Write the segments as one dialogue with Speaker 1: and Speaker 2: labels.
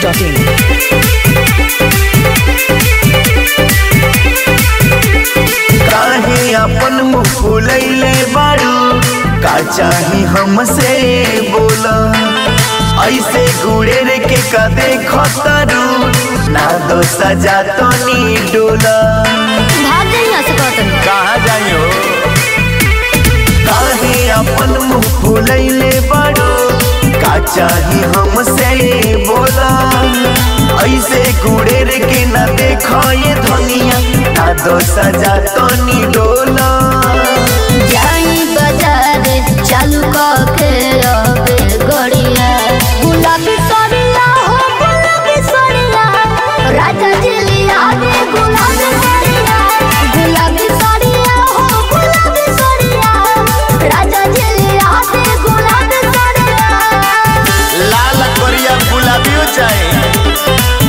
Speaker 1: biharmasti.in
Speaker 2: काहे अपन मुंह फुलैले बारू का चाही हमसे बोला ऐसे गुड़ेर के कदे खतरू ना दो सजा तो नी डोला
Speaker 3: भाग जाइए यहाँ से कहतन
Speaker 2: कहाँ जाइयो काहे अपन मुंह फुलैले बारू का चाही हमसे बोला ऐसे गुड़ेर के ना देखो ये धनिया ना दो सजा तो नी डोला
Speaker 3: जाई बाजार चालू कके रबे गड़िया गुलाबी सड़िया हो गुलाबी सड़िया राजा जिलिया रे गुलाबी सड़िया गुलाबी सड़िया हो गुलाबी सड़िया राजा जिलिया रे गुलाबी सड़िया
Speaker 2: लाल करिया गुलाबियो चाहे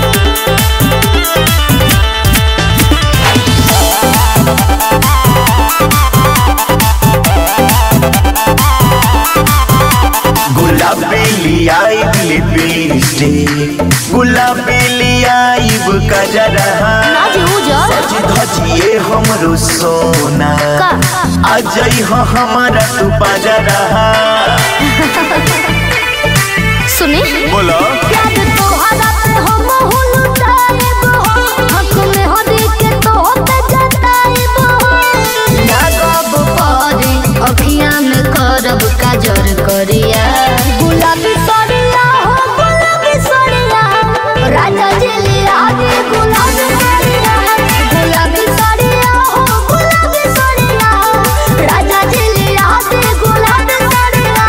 Speaker 2: गुलाबी लियाइब लिपस्टिक गुलाबी लियाइब कजरहा
Speaker 3: नाजी उजर
Speaker 2: सज धजिए हमरो सोना
Speaker 3: का
Speaker 2: अजय हो हमारा तू बाजरहा
Speaker 3: सुनी
Speaker 2: बोलो
Speaker 3: प्यार तोहरा पे हम हुलुटाएब हो आँख में हो देख के तो पे जताएब हो लागब परे अखियाँ में करब काजर करिया गुलाबी सड़िया हो गुलाबी सड़िया राजा जिलिया रे गुलाबी सड़िया गुलाबी सड़िया हो गुलाबी सड़िया राजा जिलिया रे गुलाबी सड़िया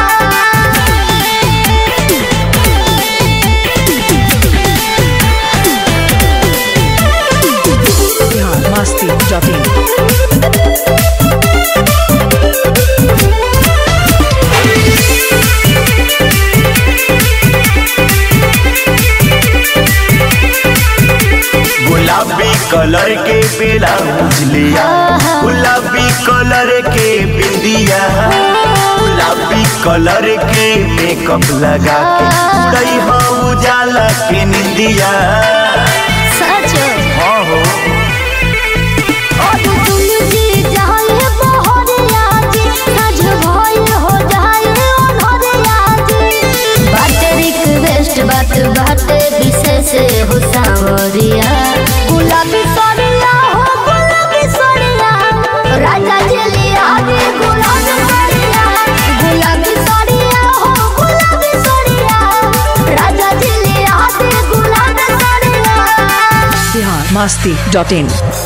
Speaker 1: biharmasti.in
Speaker 2: गुलाबी कलर के ब्लाउज लिया गुलाबी कलर के बिंदिया गुलाबी कलर के मेकअप लगा के उड़ई हो उजाला के निंदिया
Speaker 3: सच
Speaker 2: हाँ हो
Speaker 3: और तुम जी जाए बहरिया जी सज भइल हो जाए अनहरिया जी बात रिक्वेस्ट बात बात विशेष हो सावरिया गुलाबी सड़िया हो गुलाबी सड़िया राजा जलिया रे गुलाबी सड़िया गुलाबी सड़िया हो गुलाबी सड़िया राजा जलिया रे गुलाबी सड़िया
Speaker 1: biharmasti.in